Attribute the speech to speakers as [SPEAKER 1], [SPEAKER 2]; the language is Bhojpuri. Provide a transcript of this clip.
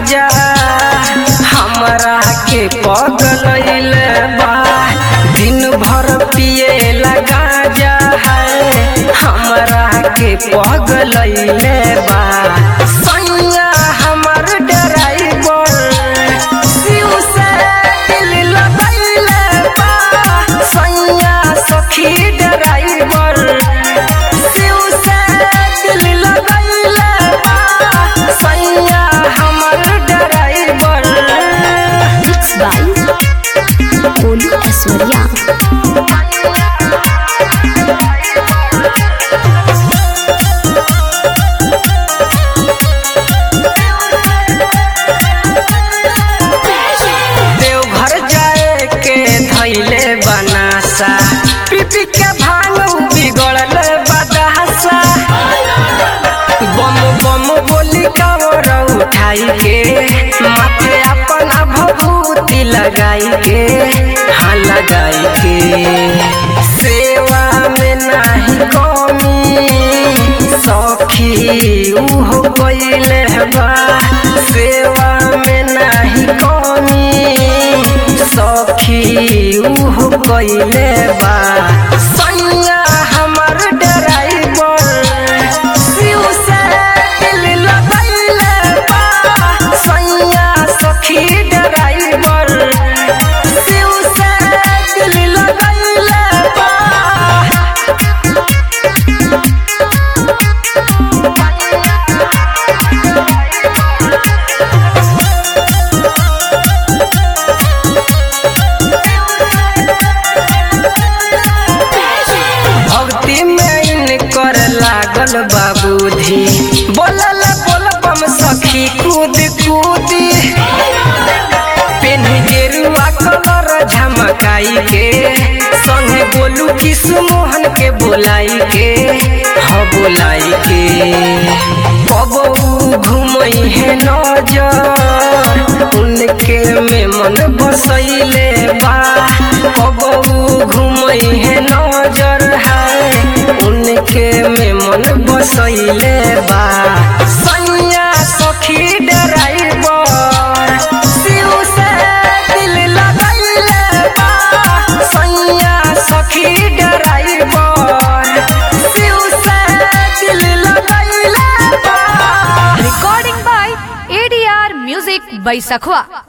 [SPEAKER 1] गाजा हमरा के पगलैले बा दिन भर पिए गाजा है हमरा के पगलैले बा सैया हमर ड्राइवर शिव से दिल लगैले बा सैया सखी ड्राइवर शिव से दिल लगैले बा सैया हमर driver
[SPEAKER 2] mix by Golu Aishwarya
[SPEAKER 1] Deoghar जाए के धैले बनासा पीपी के भांग बिगड़ल बदासा बम बम बोली कावर उठाई के माथे अपना भभूति लगाई के हाँ लगाई के सेवा में नाही कमी सखी उहो कइले बा सेवा में नाही कमी सखी उहो कइले बा सैया हमर ड्राइवर शिव से दिल लगैले बा सैया सखी ड्राइवर शिव से दिल लगैले बा भक्ति में इनकर लागल बाबूधी बोलल बोलबम सखी कूद कूदी पेन गेरुआ कलर झमकाई के संगे बोलू किशु मोहन के बोलाई के हाँ बोलाई के कबू घुमई है नजर उनके में मन बसैले बा कबू घुमई है नजर है उनके में मन बसैले बा सैया सखी ड्राइवर शिव से दिल लगैले बा सैया सखी ड्राइवर शिव से दिल लगैले बा
[SPEAKER 3] recording by ADR Music by Sakhwa.